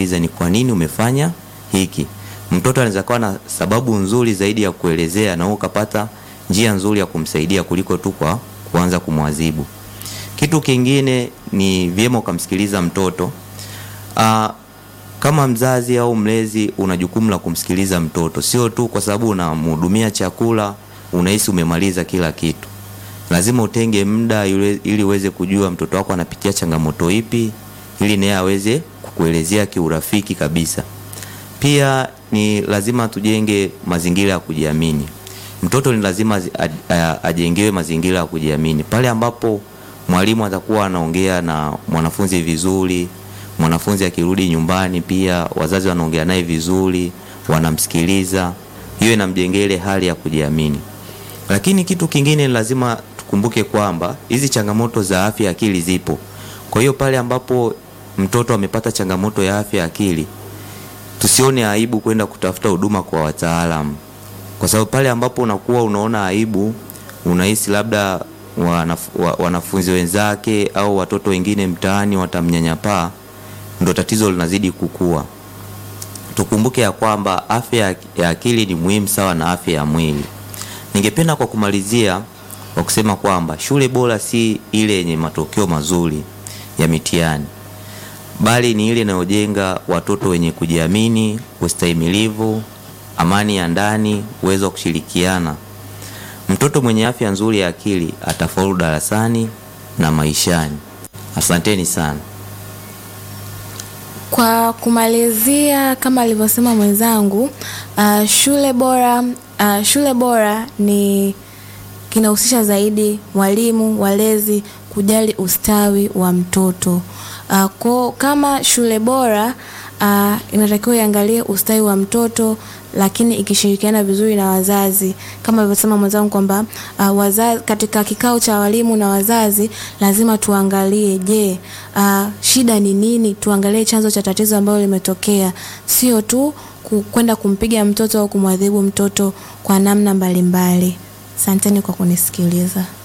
unamuuliza ni kwa nini umefanya hiki. Mtoto anaweza kuwa na sababu nzuri zaidi ya kuelezea na wewe ukapata njia nzuri ya kumsaidia kuliko tu kwa kuanza kumwadhibu. Kitu kingine ni vyema ukamsikiliza mtoto. Aa, kama mzazi au mlezi una jukumu la kumsikiliza mtoto, sio tu kwa sababu unamhudumia chakula unahisi umemaliza kila kitu. Lazima utenge muda yule- ili uweze kujua mtoto wako anapitia changamoto ipi, ili naye aweze kukuelezea kiurafiki kabisa. Pia ni lazima tujenge mazingira ya kujiamini. Mtoto ni lazima azi- a- a- ajengewe mazingira ya kujiamini. Pale ambapo mwalimu atakuwa anaongea na mwanafunzi vizuri, mwanafunzi akirudi nyumbani pia wazazi wanaongea naye vizuri, wanamsikiliza, hiyo inamjengea ile hali ya kujiamini. Lakini kitu kingine ni lazima tukumbuke kwamba hizi changamoto za afya ya akili zipo. Kwa hiyo pale ambapo mtoto amepata changamoto ya afya ya akili, tusione aibu kwenda kutafuta huduma kwa wataalamu, kwa sababu pale ambapo unakuwa unaona aibu, unahisi labda wanaf, wa, wanafunzi wenzake au watoto wengine mtaani watamnyanyapaa, ndo tatizo linazidi kukua. Tukumbuke ya kwamba afya ya- ya akili ni muhimu sawa na afya ya mwili. Ningependa kwa kumalizia kwa kusema kwamba shule bora si ile yenye matokeo mazuri ya mitihani, bali ni ile inayojenga watoto wenye kujiamini, ustahimilivu, amani ya ndani, uwezo wa kushirikiana. Mtoto mwenye afya nzuri ya akili atafaulu darasani na maishani. Asanteni sana. Kwa kumalizia, kama alivyosema mwenzangu, uh, shule bora uh, shule bora ni kinahusisha zaidi mwalimu, walezi kujali ustawi wa mtoto. Uh, kwa kama shule bora uh, inatakiwa iangalie ustawi wa mtoto lakini ikishirikiana vizuri na wazazi kama alivyosema mwenzangu kwamba uh, wazazi katika kikao cha walimu na wazazi lazima tuangalie je uh, shida ni nini tuangalie chanzo cha tatizo ambalo limetokea sio tu ku- kwenda kumpiga mtoto au kumwadhibu mtoto kwa namna mbalimbali asanteni kwa kunisikiliza